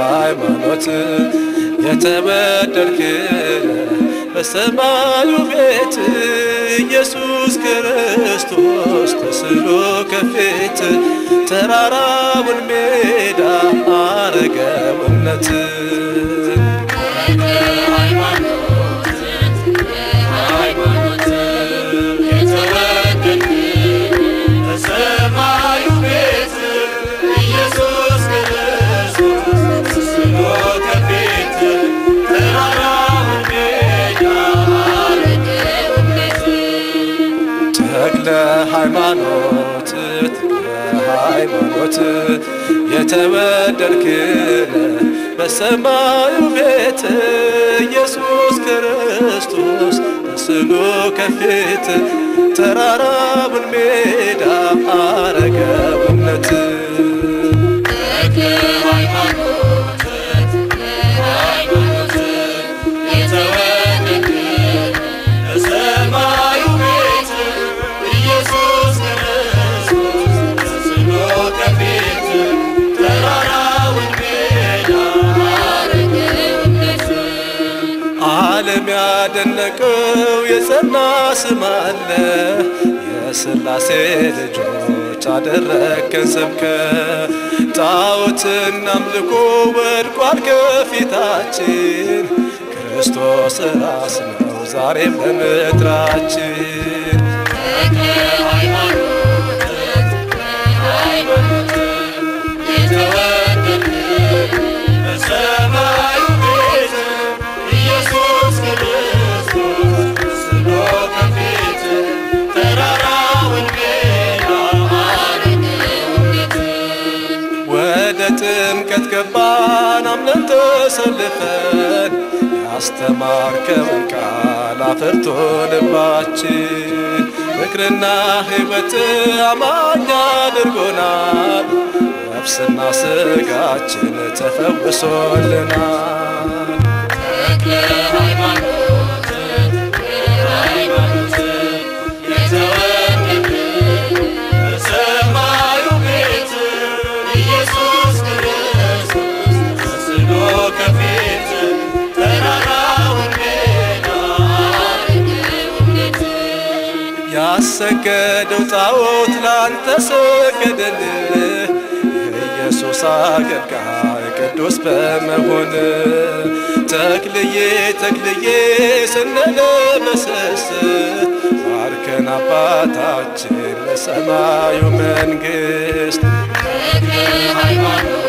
ሃይማኖት የተወደድክ በሰማዩ ቤት ኢየሱስ ክርስቶስ ተስሎ ከፊት ተራራውን ሜዳ አረገው እምነት በሰማዩ ቤት ኢየሱስ ክርስቶስ ተስሎ ከፊት ተራራውን ሜዳ ተክለ ሃይማኖት ተክለ ሃይማኖት የተወደድክ በሰማዩ ቤት ኢየሱስ ክርስቶስ ተስሎ ከፊት ተራራውን ሜዳ አረገው እምነት በሰማዩ ቤት ኢየሱስ ክርስቶስ ተስሎ ከፊት ተራራውን ሜዳ ዓለም ያደነቀው የጸና ስም አለ የሥላሴ ልጆች አደረግከን ስብከ ጣዖትን አምልኮ ወድቋል ከፊታችን ክርስቶስ ራስ ነው ዛሬም በምድራችን በሰማዩ ቤት ኢየሱስ ክርስቶስ ተስሎ ከፊት ተራራውን ሜዳ ወደ ጥምቀት ገባን አምነን ተሰልፈን ያስተማርከውን ቃል አፍርቶ ልባችን ፍቅርና ሕይወት አማኝ አድርጎናል ነፍስና ስጋችን ተፈውሶልናል በሰማዩ ቤት ኢየሱስ ክርስቶስ ተስሎ ከፊት ተራራውን ሜዳ ያሰገደው ጣዖት ላንተ ሰገደልህ የኢየሱስ አገልጋይ ቅዱስ በመሆን ተክልዬ ተክልዬ ስንለመሰስ ባርከን አባታችን ለሰማዩ መንግሥት ሃይማኖት